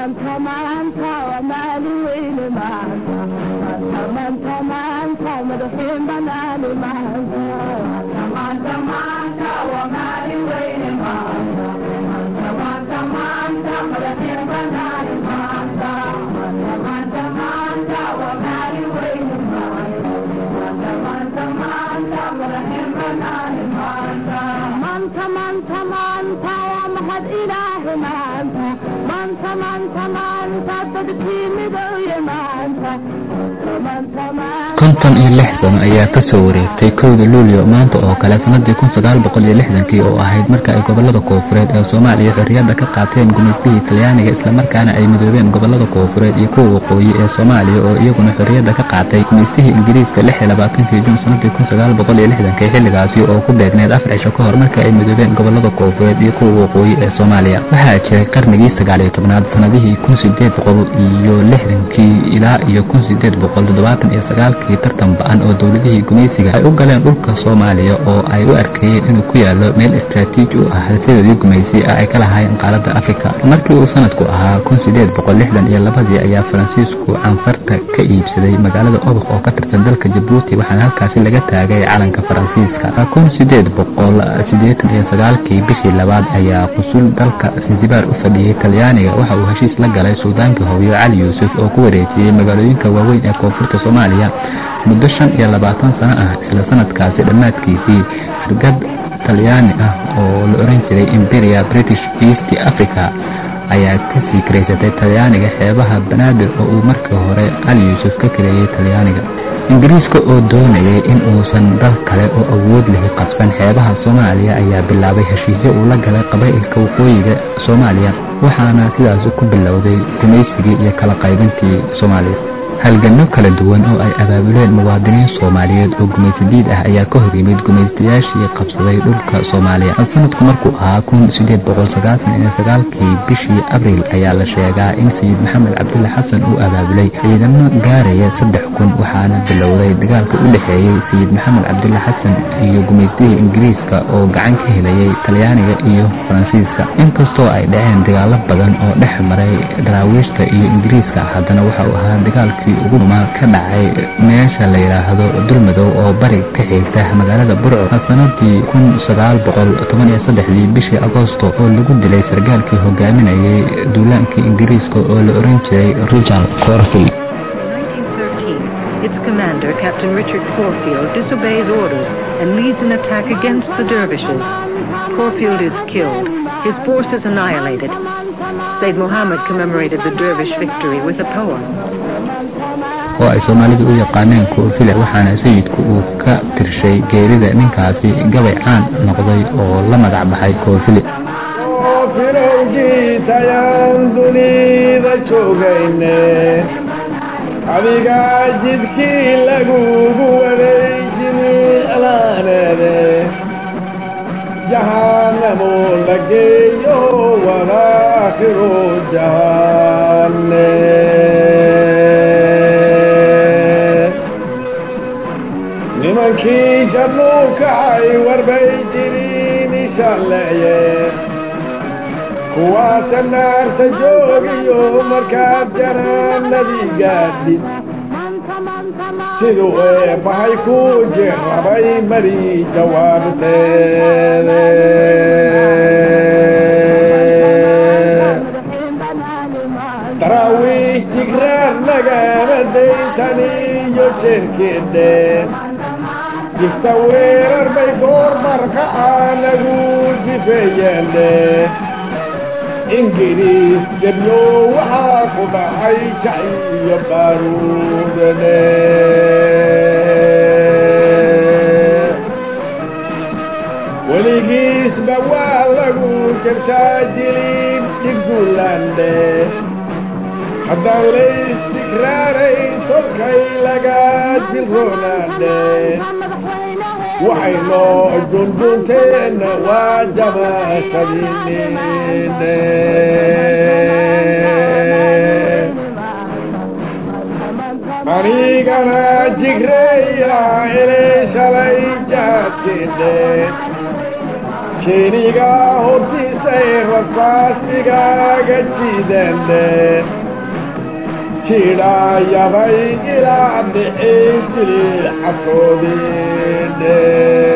konton iyo lix sano ayaa ka soo wareegtay kowda luulyo maanta oo kale sanadii kun sagaal boqol iyo lixdankii oo ahayd marka ay gobolada koofureed ee soomaaliya xorriyadda ka qaateen gumaystihii talyaaniga islamarkaana ay midoobeen gobolada koofureed iyo kuwa waqooyi ee soomaaliya oo iyaguna xorriyadda ka qaatay gumaystihii ingiriiska lix iyo labaatankii juun sanadii kun sagaal boqol iyo lixdankii xilligaasi oo ku beegneed afar cisho ka hor marka ay midoobeen gobolada koofureed iyo kuwa waqooyi ee soomaaliya waxaa jiray qarnigii sagaal iyo tobnaad sanadihii kun sideed boqol iyo lixdankii ilaa iyo kun sideed boqol toddobaatan iyo sagaalkii tartan ba-an oo dowladihii gumaysiga ay u galeen dhulka soomaaliya oo ay u arkayeen inuu ku yaalo meel istraatiiji u ah halsidoodii gumaysi ah ay ka lahaayeen qaaradda afrika markii uu sanadku ahaa kun sideed boqol lixdan iyo labadii ayaa faransiisku canfarta ka iibsaday magaalada obok oo ka tirsan dalka jabuuti waxaana halkaasi laga taagay calanka faransiiska kun sideed boqol sideetan iyo sagaalkii bishii labaad ayaa qusul dalka sansibaar u fadhiyey talyaaniga waxa uu heshiis la galay suldaankii hooyo cali yuusuf oo ku wareejiyey magaalooyinka waaweyn ee koonfurta soomaaliya muddo shan iyo labaatan sano ah isla sanadkaasi dhammaadkiisii hargad talyaani ah oo la oran jiray imperia british east africa ayaa kasii karaysatay talyaaniga xeebaha banaadir oo uu markii hore cali yuusuf ka kareeyey talyaaniga ingiriiska oo doonayay in uusan dal kale oo awood lahi qabsan xeebaha soomaaliya ayaa bilaabay heshiisyo uu la galay qabaa'ilka waqooyiga soomaaliya waxaana sidaasi ku bilowday gumaysigii iyo kala qaybintii soomaaliya halganno kala duwan oo ay abaabuleen muwaadiniin soomaaliyeed oo gumaysadiid ah ayaa ka hor yimid gumaystayaashii qabsaday dhulka soomaaliya sanadku markuu ahaa kun sideed boqol sagaashan iyo sagaalkii bishii abriil ayaa la sheegaa in sayid maxamed cabdulle xasan uu abaabulay ciidamo gaaraya saddex kun waxaana bilowday dagaalka u dhexeeyey sayid maxamed cabdulle xasan iyo gumaystihii ingiriiska oo gacan ka helayay talyaaniga iyo faransiiska inkastoo ay dhaceen dagaalo badan oo dhex maray daraawiishta iyo ingiriiska haddana waxa uu ahaa dagaalkii ugu dhumaa ka dhacay meesha la yidhaahdo dulmadow oo bari ka xigta magaalada burco sanadii kun sagaal boqol toban iyo saddexdii bishii agoosto oo lagu dilay sargaalkii hogaaminayay duulaankii ingiriiska oo la oran jiray richard corfield Its commander, Captain Richard Corfield, disobeys orders and leads an attack against the dervishes. Corfield is killed, his forces annihilated. Said Muhammad commemorated the dervish victory with a poem. oo ay soomaalidu u yaqaaneen koofile waxaana sayidku uu ka tirshay geerida ninkaasi gabay caan noqday oo la magac baxay koofile firowgiisayaan dunida joogayne adigaa jidkii lagugu waday jimiclaaneede jahaanamo la geeyo walaakhiru jahaane nimankii jannuu kacay warbay jiriin ishalleeye kuwaasa naarta joogiyo markaad janaanadii gaadhid siduu eebbahay ku jirrabay mari jawaabteede daraawiish jigraar nagama daytaniyo jeerkeedhe jifta weerar bay goor markaca nagu sifeeyeende ingiriis debyo waxaa ku dhacay jac iyo baaruudane weligiisba waa lagu jabshaa jilib dhigduulande haddaan laystigraarayn tolkay laga dilroonaande waxay noo dundunteena waa jamaashadinine anigana jigreeya inay shalay jaadkeene keeniga hortiisay rasaasigaga jidande jidhaayabay ilaa dhicin jiri xasoodinde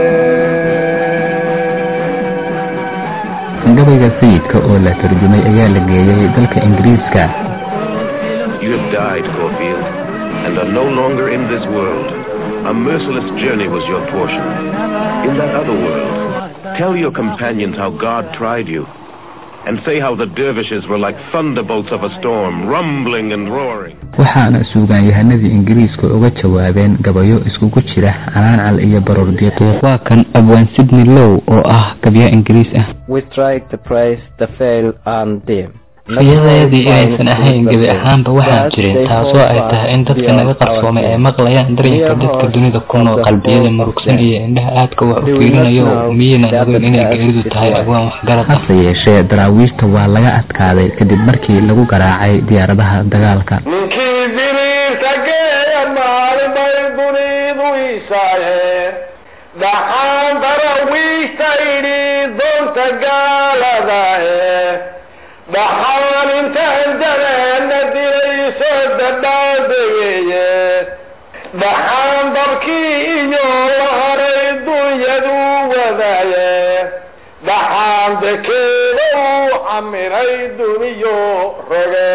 gabayga sayidka oo la tarjumay ayaa la geeyey dalka ingiriiska You have died, Corfield, and are no longer in this world. A merciless journey was your portion. In that other world, tell your companions how God tried you, and say how the dervishes were like thunderbolts of a storm, rumbling and roaring. waxaana suugaanyahanadii ingiriiska uga jawaabeen gabayo iskugu jira canaacal iyo baroordiiq waa kan abwaan sidney low oo ah gabya ingiriis ah We tried to praise the fail and dim. riyadayadii inaysan ahayn gebi ahaanba waxaan jirin taasoo ay tahay in dadka naga qarsoomay ay maqlayaan dareenka dadka dunida ku nool qalbiyada murugsan iyo indhaha aadka wax u fiirinayo miyaynan ogeyn inay geeridu tahay abwaan waxgarad hase yeeshee daraawiishta waa laga adkaaday kadib markii lagu garaacay diyaaradaha dagaalka ninkii biriirta geeya maalin bay dunidu isaayeen dhaxaan darawiishta idhi doonta gaaladae dhaxaan intaan dareena dilayso dadhaadegeeye dhaxaan dabkii iyo la haray dunyadu wadaaye dhaxaan dekeeda uu camiray duniyo roge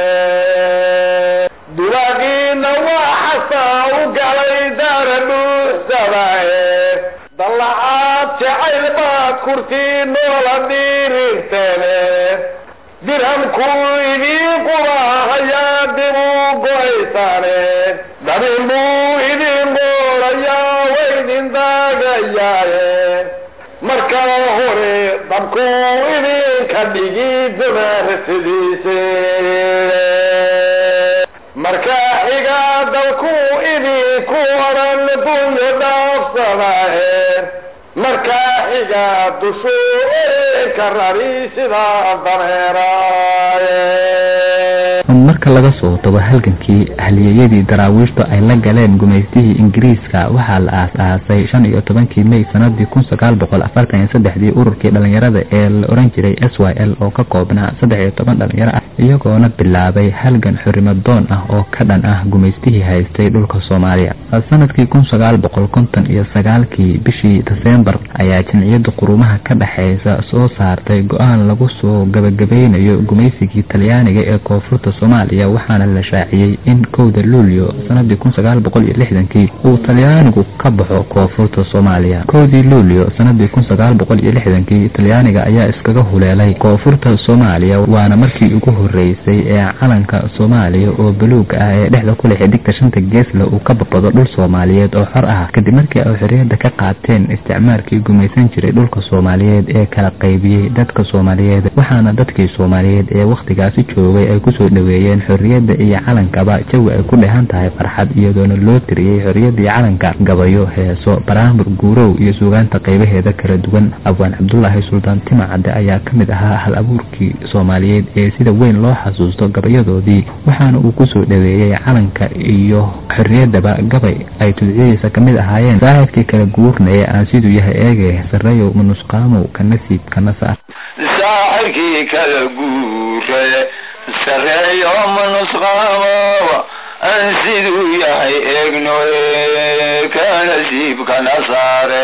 dulaagiina waa xasaa u galay daara dhuuxsadaaye dallacaad jacayl baad kurtii noola dhiirirteene dirhamkuu idiin qurahayaa dib u go'aysaane dabin buu idiin qoolayaa waydin daagayaaye markaa hore dabkuu idinka dhigi dumaarsidiise markaa xigaa dalkuu idinku odhan dunyo dhaafsadaahe markaa xigaa dushuu ka rari sidaa dameeraaye marka laga soo tago halgankii halyeeyadii daraawiishtu ay la galeen gumaystihii ingiriiska waxaa la aas-aasay shan iyo tobankii may sanadii kun sagaal boqol afartan iyo saddexdii ururkii dhalinyarada ee la oran jiray s y l oo ka koobnaa saddex iyo toban dhalinyaro ah iyagoona bilaabay halgan xurimo doon ah oo ka dhan ah gumaystihii haystay dhulka soomaaliya sanadkii kun sagaal boqol konton iyo sagaalkii bishii desembar ayaa jamciyadda qurumaha ka dhexeysa soo saartay go-aan lagu soo gabagabeynayo gumaysigii talyaaniga ee koonfurta soomaaliya waxaana la shaaciyey in kowda luulyo sanadii kun sagaal boqol iyo lixdankii uu talyaanigu ka baxo koonfurta soomaaliya kowdii luulyo sanadii kun sagaal boqol iyo lixdankii talyaaniga ayaa iskaga huleelay koonfurta soomaaliya waana markii ugu horeysay ee calanka soomaaliya oo buluuga ah ee dhexda ku leh xidigta shanta geesle uu ka babado dhul soomaaliyeed oo xor ah kadib markii ay xorriyadda ka qaateen isticmaalkii gumaysan jiray dhulka soomaaliyeed ee kala qaybiyey dadka soomaaliyeed waxaana dadkii soomaaliyeed ee wakhtigaasi joogay ay kusoo dhaweeyeen xorriyadda iyo calankaba jawi ay ku dhehan tahay farxad iyadoona loo tiriyey xorriyaddii calanka gabayo heeso baraamur guurow iyo suugaanta qaybaheeda kala duwan abwaan cabdulaahi suldaan timacadde ayaa ka mid ahaa hal abuurkii soomaaliyeed ee sida weyn loo xasuusto gabayadoodii waxaana uu kusoo dhaweeyey calanka iyo xorriyaddaba gabay ay tudciyadiisa ka mid ahaayeen saahibkii kala guurnaya aan siduu yahay eege sarreyow manusqaamow ka nasiib kana saar saaxirkii kala guure sareeyo manusqaamo aan siduu yahay eegno ka nasiibkana saare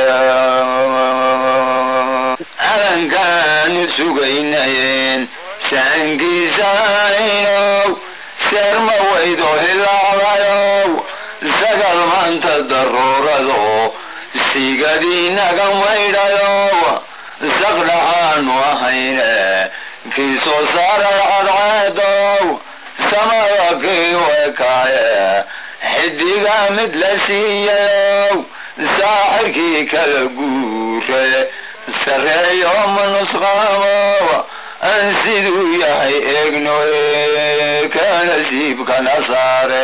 calankaanu sugaynayeen saankiisaynow seerma waydo hilaacdayow sagal maanta daruurado sigadiinaga maydhayow saqdhaxaanu ahayne kii soo saaray cadceedow samada kii wekaaye xidiga mid la siiyayow saaxirkii kala guure sareeyo manusqaamow aan siduu yahay eegno ka nasiibkana saare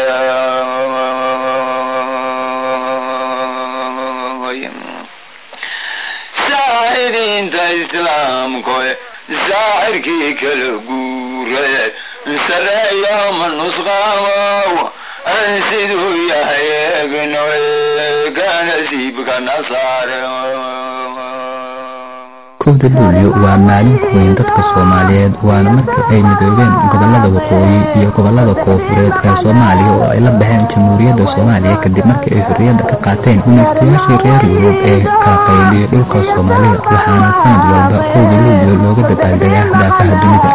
saaxidiinta islaamko saaxirkii kala guure sareeyo manusqaamow aan siduu yahay eegno ka nasiibkana saare kowda luulyo waa maalin ku weyn dadka soomaaliyeed waana markii ay midoobeen gobolada waqooyi iyo gobolada koofureed ee soomaaliya oo ay la baxeen jamhuuriyadda soomaaliya kadib markii ay xorriyadda ka qaateen gumaystayaashii reer yurub ee kala qaybiyey dhulka soomaalida waxaana sanad walba kowda luulyo looga dabaaldegaa daafaha dunida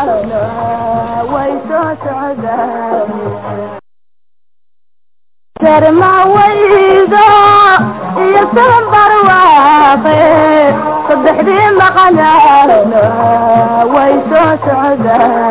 jarmawaydo iyo sanbar waaqe saddexdii maqanaana way soo socdaan